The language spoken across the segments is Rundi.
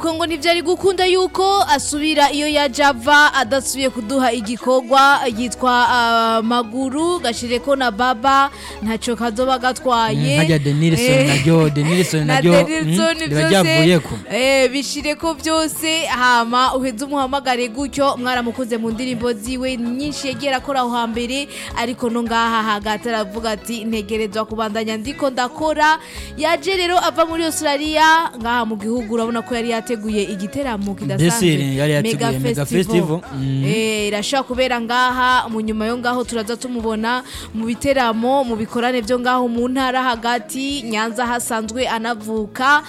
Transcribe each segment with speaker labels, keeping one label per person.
Speaker 1: ko ngo ntivyari gukunda yuko asubira iyo yaje ava adasubiye kuduha igikorwa yitwa ah, maguru gashireko na baba ntaco kazoba gatwaye
Speaker 2: hajya denilson
Speaker 1: Eh,
Speaker 2: naryo denilson
Speaker 1: na
Speaker 2: naryo
Speaker 1: Denilson
Speaker 2: mm, riba
Speaker 1: byose
Speaker 2: ryavuyeko
Speaker 1: eh bishireko byose hama uheze umuhamagare gutyo mwaramukuze mu ndirimbo ziwe nyinshi yagiye akora aho hambere ariko no ngaha hagati aravuga ati ntegerezwa kubandanya ndiko ndakora yaje rero ava muri Australia ngaha mu gihugu urabona ko yari yateguye igiteramo kidasanzwe
Speaker 2: Desire yari yateguye Mega Festival. Mm.
Speaker 1: eh irashobora kubera ngaha mu nyuma yo ngaho turaza tumubona mu biteramo mu bikorane byo ngaho mu ntara hagati Nyanza hasanzwe anavuka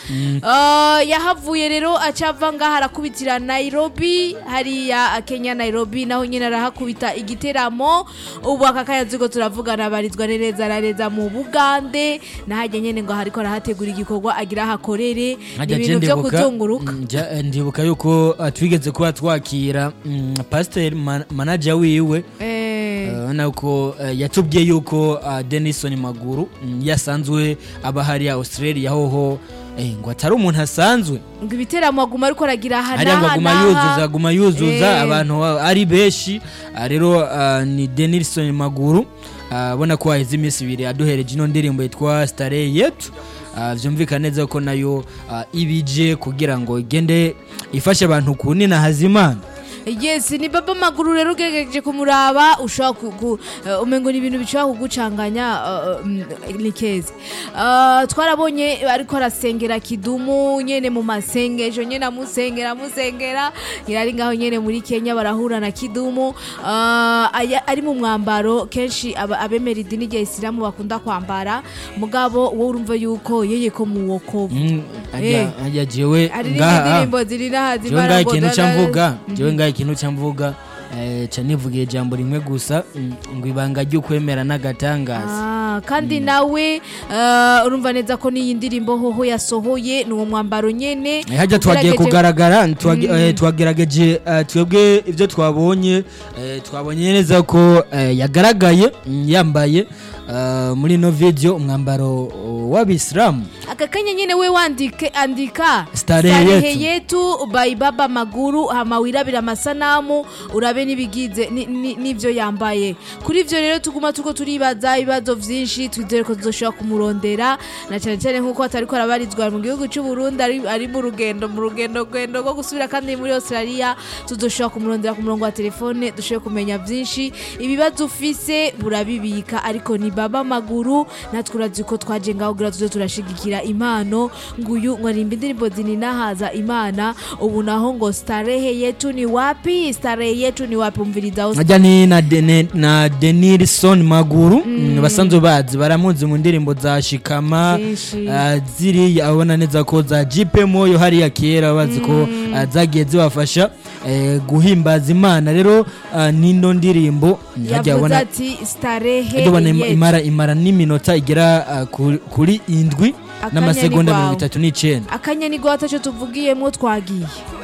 Speaker 1: Eh, yahavuye rero acava ngaha arakubitira Nairobi hariya Kenya Nairobi naho nyine arahakubita igiteramo ubu aka kayazigo turavugana barizwa neza arareza mu Bugande nahajya nyene ngo hariko arahategura igikorwa agira hakorere
Speaker 2: Hajya
Speaker 1: ibintu byo
Speaker 2: ndibuka-
Speaker 1: kuzunguruka
Speaker 2: mm, ja- eh, ndibuka yuko uh, twigeze kuba twakira mm, pasiteri man- manager wiwe
Speaker 1: eh
Speaker 2: urabona ko eh, yatubwiye yuko uh, denison maguru mm, yasanzwe aba hariya australia hoho eh, ngo atari umuntu asanzwe
Speaker 1: ngo ibiteramo aguma ariko aragira
Speaker 2: hariya ngo
Speaker 1: hanaha
Speaker 2: aguma yuzuza aguma yuzuza
Speaker 1: Eh.
Speaker 2: abantu ba- ari benshi Ah, rero ah, ni denilson maguru Ah, abona ko haheze iminsi ibiri aduhereje ino ndirimbo yitwa stare yetu Ah, vyumvikana neza ko nayo ah, ibije kugira ngo igende ifashe abantu kunina hazimana
Speaker 1: yes ni baba maguru rero ugerageje kumuraba ushobora ku- ku- eh, umengo ni ibintu bishobora kugucanganya eh, mm, ni keza Eh, twarabonye ariko arasengera kidumu nyene mu masengesho nyene amusengera amusengera irari ngaho nyene muri kenya barahura na kidumu Eh, aya- ari mu mwambaro kenshi aba- abemera idini rya isilamu bakunda kwambara mugabo wowe urumva yuko yeye ko mu wokovu
Speaker 2: Mm, ajya
Speaker 1: Eh.
Speaker 2: ajya jewe
Speaker 1: aririmba
Speaker 2: ngaha
Speaker 1: indirimbo ziri n'aha
Speaker 2: jewe ngaha
Speaker 1: zibara
Speaker 2: ikintu
Speaker 1: ngo
Speaker 2: ca
Speaker 1: da-
Speaker 2: mvuga jewe ngaha ikintu ca mvuga eh, ca nivugiye ijambo rimwe gusa mm, ngo ibanga ry'ukwemera n'agatangaza
Speaker 1: Ah, kandi nawe eh, urumva neza ko n'iyi ndirimbo hoho yasohoye ni uwo mwambaro nyene
Speaker 2: Eh, hajya twagiye
Speaker 1: Ugerageje-
Speaker 2: kugaragara twagi- eh, twagerageje eh, twebwe ibyo twabonye eh, twabonye neza ko eh, yagaragaye mm, yambaye eh, muri ino video umwambaro oh, w'abisilamu
Speaker 1: aka kanya nyene we wandike andika
Speaker 2: Starehe yetu.
Speaker 1: yetu by baba maguru hama wirabira amasanamu urabe n'ibigize ni- ni- n'ivyo yambaye kuri ivyo rero tuguma tuko turibaza ibibazo vyinshi twizere ko tuzoshobora kumurondera na cane cane nk'uko atariko arabarizwa mu gihugu c'u Burundi ari, ari mu rugendo mu rugendo rwendo rwo gusubira kandi muri Australia tuzoshobora kumurondera ku murongo wa telefone dushobore kumenya vyinshi ibibazo ufise burabibika ariko ni baba maguru natwe urazi ko twaje ngaho kugira tuze turashigikira impano nguyu ngo arimba indirimbo zininahaza imana ubu naho ngo starehe yetu ni wapi starehe yetu ni wapi umviriza aho
Speaker 2: hajya ni na, Dene, na denilson maguru mm. basanzwe bazi baramuzi mu ndirimbo za shikama
Speaker 1: Zinshi.
Speaker 2: ah, ziriya abona neza ko za jipe moyo hariya kera bazi ko ah, zagiye zibafasha eh, guhimbaza imana rero ah, n'ino ndirimbo hajya
Speaker 1: yavuze
Speaker 2: abona
Speaker 1: ati starehe
Speaker 2: hajya ubona im-
Speaker 1: yetu
Speaker 2: imara imara n'iminota igera ah, ku- kuri indwi
Speaker 1: Akanya
Speaker 2: n'amasegonda
Speaker 1: ni
Speaker 2: mirongo
Speaker 1: kwawe.
Speaker 2: itatu n'icenda
Speaker 1: akanya ni gwato cyo tuvugiyemo twagiye